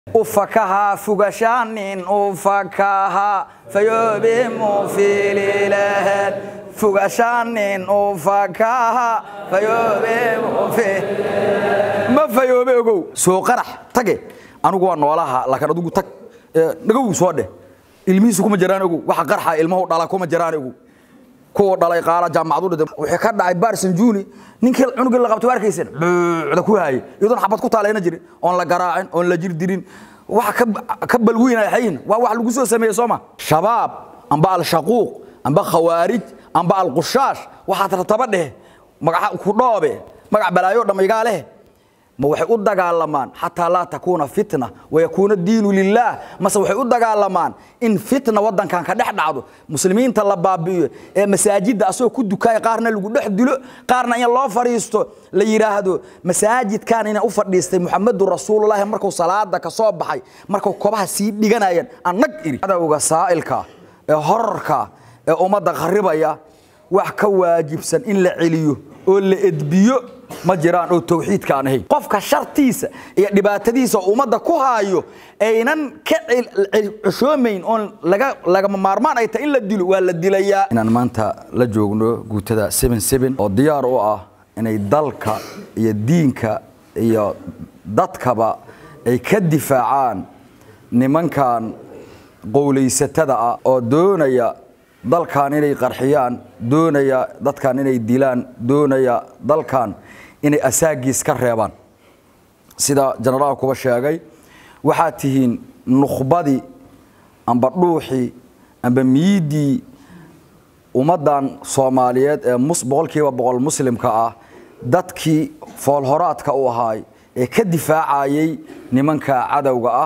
ufakaha fugashanin ufakaha fayoobe mufililaheed fugashanin ufakaha fayoobe mufi ma fayoobe ogow soo qarax tage anigu waa noolaha laakiin adigu tag nagow soo dheh ilmihiisu kuma jiraan ogow waxa qarxa ilmahu dhala kuma jiraan ogow kuwa dhalay qaala jaamacadu dhintay wixii ka dhacay Barson Juni ninkii cunugii la qabtay arkaysan buucda ku haayay iyadoon xabad ku taalayna jirin oon la garaacin oon la jir dirin waxa ka ka balwiinay xayin waa wax lagu soo sameeyay Sooma shabaab amba al shaquuq amba khawaarij amba al qushash waxa tartaba dheh magaca ku dhoobe magac balaayo dhamayga leh ma waxay u dagaalamaan xataa laa takuuna fitna wayakuuna diinu lilaah mase waxay u dagaalamaan in fitna wadankan ka dhex dhacdo muslimiinta la baabi'iyo ee masaajidda asagoo ku dukaaya qaarna lagu dhex dilo qaarna in loo fadhiisto la yidhaahdo masaajidkan inay u fadhiistay muxamadu rasuululahi markuu salaada ka soo baxay markuu kobaha sii dhiganayeen annag iri cadowga saa'ilka ee horarka ee ummadda kharibaya wax ka waajibsan in la celiyo oo la edbiyo ma jiraan oo tawxiidka aan ahayn qofka shartiisa iyo dhibaatadiisa ummadda ku haayo aynan ka ceshoomayn oon laga lagama maarmaan ay tahay in la dilo waa la dilayaa inaan maanta la joogno guutada oo diyaar u ah inay dalka iyo diinka iyo dadkaba ay ka difaacaan nimankan qowlaysatada ah oo doonaya dalkan inay qarxiyaan doonaya dadkan inay dilaan doonaya dalkan inay asaagiis ka reebaan sida jenaraal kuba sheegay waxaad tihiin nukhbadii amba dhuuxii amba miidii ummaddan soomaaliyeed ee boqolkiiba boqol muslimka ah dadkii foolhoraadka u ahaay ee ka difaacayay nimanka cadowga ah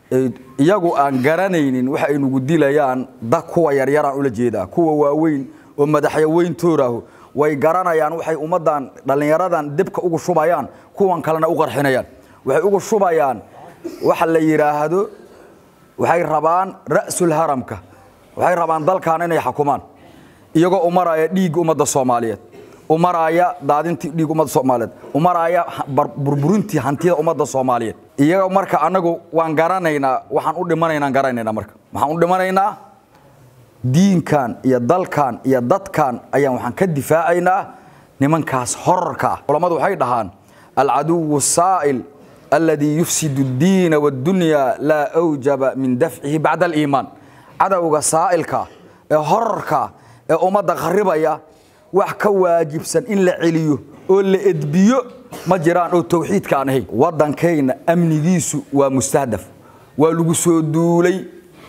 iyagu aan garanaynin waxa ay nugu dilayaan da kuwa yaryaraan ula jeedaa kuwa waaweyn oo madaxya weyn tooraahu way garanayaan waxay ummaddan dhallinyaradan debka ugu shubayaan kuwan kalena u qarxinayaan waxay ugu shubayaan waxa la yidhaahdo waxay rabaan ra'sul haramka waxay rabaan dalkan inay xukumaan iyagoo u maraya dhiigga ummadda soomaaliyeed u maraya daadintii dhiig ummadda soomaaliyeed u maraya burburintii hantida ummadda soomaaliyeed iyaga marka anagu waan garanaynaa waxaan u dhimanaynaan garanaynaa marka waxaan u dhimanaynaa diinkan iyo dalkan iyo dadkan ayaan waxaan ka difaacaynaa nimankaas horarka ah culammadu waxay dhahaan alcaduwu saa'il alladii yufsidu addiina waaddunya laa awjaba min dafcihi bacda aliimaan cadowga saa'ilka ee horarka ee ummadda kharibaya wax ka waajibsan in la celiyo oo la edbiyo ma jiraan oo tawxiidka aan ahayn waddankayna amnigiisu waa mustahdaf waa lagu soo duulay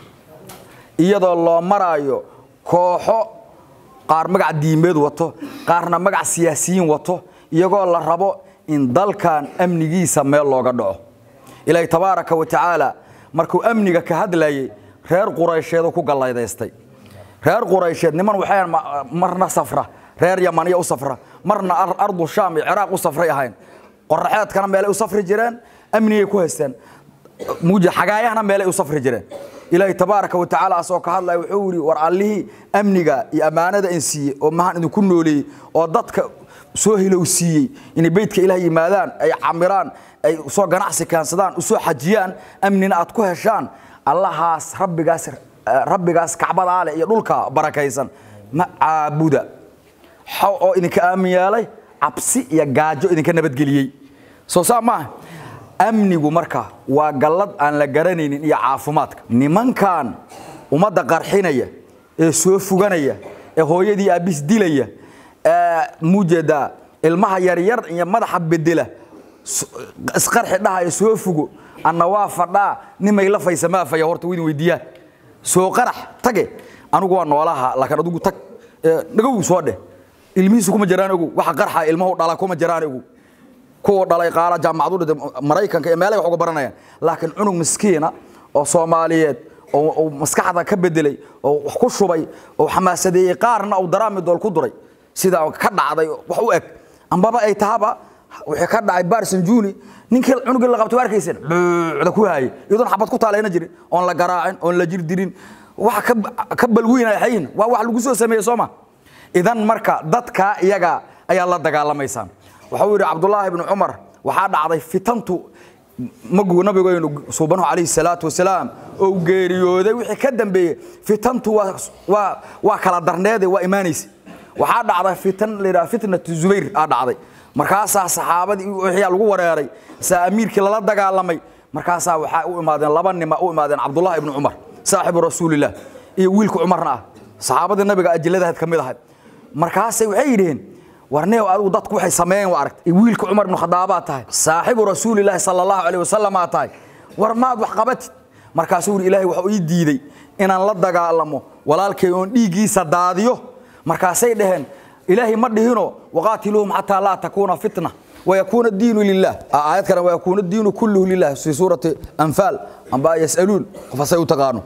iyadoo loo maraayo kooxo qaar magac diimeed wato qaarna magac siyaasiyiin wato iyagoo la rabo in dalkan amnigiisa meel looga dhaco ilaahay tabaaraka wa tacaala markuu amniga ka hadlayay reer quraysheedu ku gallaydaystay reer quraysheed niman waxay marna safra reer yamaniya u safra marna ardu shaam iyo ciraaq u safray ahayn qoraxeedkana meelay u safri jireen amnigay ku haysteen muuja xagaayahana meelay u safri jireen ilaahay tabaaraka wa tacaala asoo ka hadlaya wuxuu yidhi war allihii amniga iyo ammaanada in siiyey oo mahan idinku nooleeyey oo dadka soo hilowsiiyey inay beydka ilaah yimaadaan ay camiraan ay soo ganacsi keensadaan usoo xajiyaan amnina aad ku heshaan allahaas rabbigaas rabbigaas kacbadaa leh iyo dhulka barakaysan ma caabuda oo idinka aamin yeelay cabsi iyo gaajo idinka nabadgeliyey soo saa maaha amnigu marka waa gallad aan la garanaynin iyo caafimaadka nimankan ummadda qarxinaya ee soo fuganaya ee hooyadii aabis dilaya ee mujeedaa ilmaha yaryar iyo madaxa bedela isqarxi dhahaya soo fugo anna waa fadhaa nimay la faysa maafaya horta widin weydiiyaan soo qarax tage anigu waa noolaha laakiin adigu tag nagow soo dheh ilmihiisu kuma jiraan ogow waxa qarxa ilmahu dhala kuma jiraan ogow kuwa dhalay qaala jaamacadu dhintay maraykanka ee meelay wax uga baranayaan laakiin cunug miskiina oo soomaaliyeed oo maskaxda ka bedelay oo wax ku shubay oo xamaasadeeyey qaarna uu daraami dool ku duray sida ka dhacday wax u eg ambaba ay tahaba wixii ka dhacay Barson Juni ninkii cunugii la qabtay arkaysan buucda ku haayay iyadoon xabad ku taalayna jirin oon la garaacin oon la jir dirin waxa ka ka balwiinay xayin waa wax lagu soo sameeyay Sooma idan marka dadka iyaga ayaa la dagaalamaysaan waxa uu yiri Cabdullah ibn Umar waxaa dhacday fitantu magu nabigeynu suubanuhu calayhi salaatu wasalaam oo geeriyooday wixii ka dambeeyey fitantu waa waa waa kala darneede waa imaanaysa waxaa dhacday fitan la yidhaha fitnatu zubayr aa dhacday markaasaa saxaabadii wixii lagu wareeray saa amiirkii lala dagaalamay markaasaa waxaa u imaadeen laba nima u imaadeen cabdullah ibnu cumar saaxibu rasuulillah iyo wiilka cumarna ah saxaabadii nabiga ajiladahayd ka mid ahayd markaasay waxay yidhaheen warneew adigu dadku waxay sameeyeen waa aragtay wiilka cumar ibnu khadaabaa tahay saaxibu rasuulilaahi sala allahu calayh wasalam aa tahay war maad wax qabatid markaasuu yidhi ilaahay waxuu ii diiday inaan la dagaalamo walaalkay oon dhiiggiisa daadiyo markaasay dhaheen ilaahay ma dhihino waqaatiluuhum xataa laa takuuna fitna wayakuuna diinu lilah aayad kale wayakuuna diinu kulluhu lilah fi suurati anfaal amba yasaluun qofasay u taqaano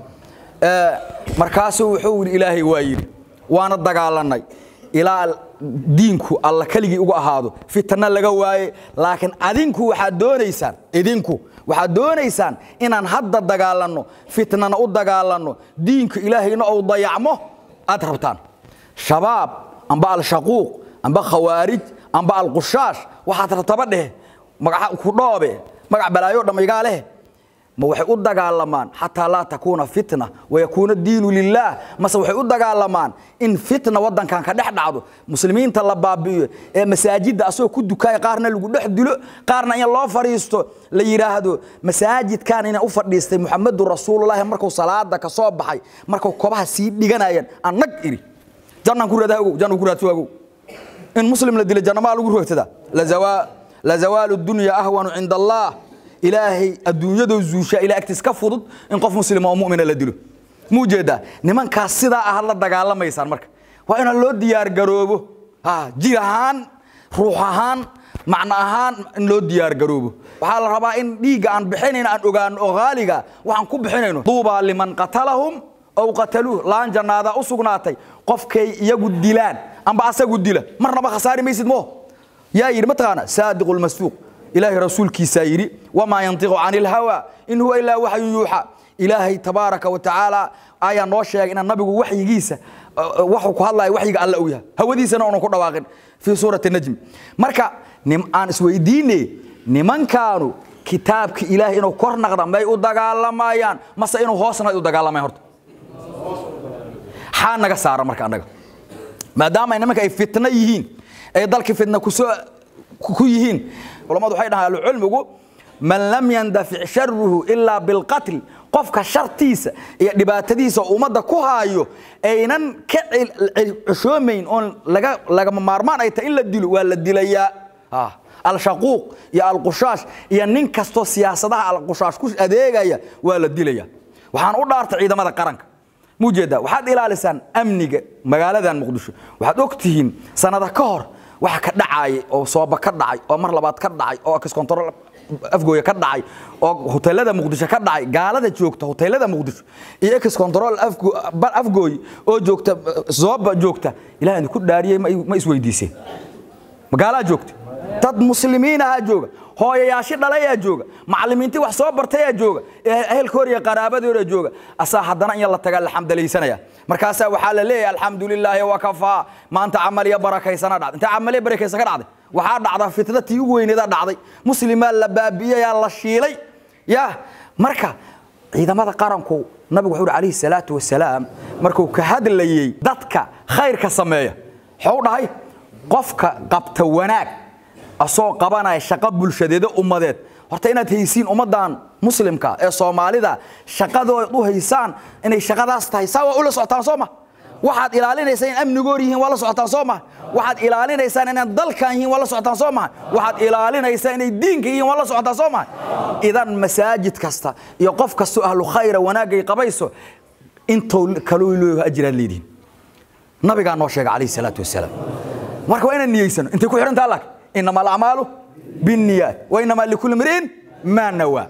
markaasuu wuxuu yidhi ilaahay waa yidhi waana dagaalanay ilaa diinku alla keligii ugu ahaado fitna laga waaye laakiin adinku waxaad doonaysaan idinku waxaad doonaysaan inaan hadda dagaalanno fitnana u dagaalanno diinka ilaahayna ou dayacmo aad rabtaan shabaab amba al-shaquuq amba khawaarij amba alqushaash waxaad rabtaba dheh magaca ku dhoobe magac balaayo dhammaygaa leh ma waxay u dagaalamaan xataa laa takuuna fitna wayakuuna diinu lilaah mase waxay u dagaalamaan in fitna wadankan ka dhex dhacdo muslimiinta la baabi'iyo ee masaajidda asagoo ku dukaaya qaarna lagu dhex dilo qaarna in loo fadhiisto la yidhaahdo masaajidkan inaan u fadhiistay muxamedun rasuululahi markuu salaada ka soo baxay markuu kobaha sii dhiganayeen aan nag iri jannaan ku raadaha ogow jannan ku raadso ogow in muslim la dilo jannamaa lagu roogsadaa lazawaalu dunya ahwanu cinda allah ilaahay adduunyadoo zuushaa ila agtiis ka fudud in qof muslima oo mumina la dilo muu jeedaa nimankaas sidaa ahad la dagaalamaysaan marka waa inaan loo diyaargaroobo jir ahaan ruux ahaan macno ahaan in loo diyaargaroobo waxaa la rabaa in dhiigga aan bixinayno aan ogaano oo haaliga waxaan ku bixinayno duubaa liman qatalahum ow qataluuh laan jannaadaa u sugnaatay qofkay iyagu dilaan amba asagu dila marnaba khasaari maysid moo yaa yidhi mataqaana saadiqu lmasduuq ilaahay rasuulkiisaa yidhi wamaa yantiqu cani ilhawa in huwa ilaa waxyun yuuxa ilaahay tabaaraka wa tacaala ayaa noo sheegay inaan nabigu waxyigiisa waxuu ku hadlaya waxyiga alla u yahay hawadiisana uunan ku dhawaaqin fii suurati najmi marka aan isweydiine nimankaanu kitaabki ilaahay inuu kor naqda may u dagaalamayaan mase inuu hoosna u dagaalamayan horta xaa naga saara marka annaga maadaama nimanka ay fitno yihiin ay dalkii fitna kusoo ku yihiin culamadu waxay dhahaan ahlucilmigu man lam yandafic sharuhu ilaa bilqatl qofka shartiisa iyo dhibaatadiisa ummadda ku haayo aynan ka ceshoomayn oon lagama maarmaan ay tahay in la dilo waa la dilayaa al-shaquuq iyo alqushaash iyo nin kastoo siyaasadaha alqushaash ku adeegaya waa la dilaya waxaan u dhaartay ciidamada qaranka mujeedaa waxaad ilaalisaan amniga magaaladan muqdisho waxaad og tihiin sanada ka hor waxa ka dhacayay oo sooba ka dhacay oo mar labaad ka dhacay oo kiskontarol afgooya ka dhacay oo hoteelada muqdisho ka dhacay gaalada joogta hoteelada muqdisho iyo kiskontarol afgooy oo joogta sooba joogta ilaah idinku dhaariyey ma isweydiiseen magaalaa joogta dad muslimiinahaa jooga hooyayaashi dhalayaa jooga macallimiintii wax soo bartayaa jooga ehelkoor iyo qaraabadoora jooga asaa haddana in la tagaa la xamdalaysanaya markaasaa waxaa la leeyahay alxamdu lilaahi wakafaa maanta camaliya barakaysana dhacday intee camaliya barakaysan ka dhacday waxaa dhacda fitna tii ugu weyneeda dhacday muslimaa la baabi'iyayaa la shiilay ya marka ciidamada qaranku nabigu wuxuu uhi calayhi salaatu wasalaam markuu ka hadlayey dadka khayrka sameeya wuxuu dhahay qofka qabta wanaag asoo qabanaya shaqo bulshadeeda ummadeed horta inaad haysiin ummaddan muslimka ee soomaalida shaqadood u haysaan inay shaqadaas tahay saa waa ula socotaan soo ma waxaad ilaalinaysaan in amnigoor yihiin waa la socotaan soo maha waxaad ilaalinaysaan inaan dalkan yihiin waa la socotaan soo maha waxaad ilaalinaysaan inay diinka yihiin waa la socotaan soo maha idan masaajid kasta iyo qof kastoo ahlu khayra wanaagay qabayso intou kaloo looga ajiraad leedihin nabigaa noo sheega calayhi salaatu wasalaam marka waa inaan niyeysano intay ku xidhantaa laakiin inama alacmaalu بالنيات وإنما لكل امرئ ما نوى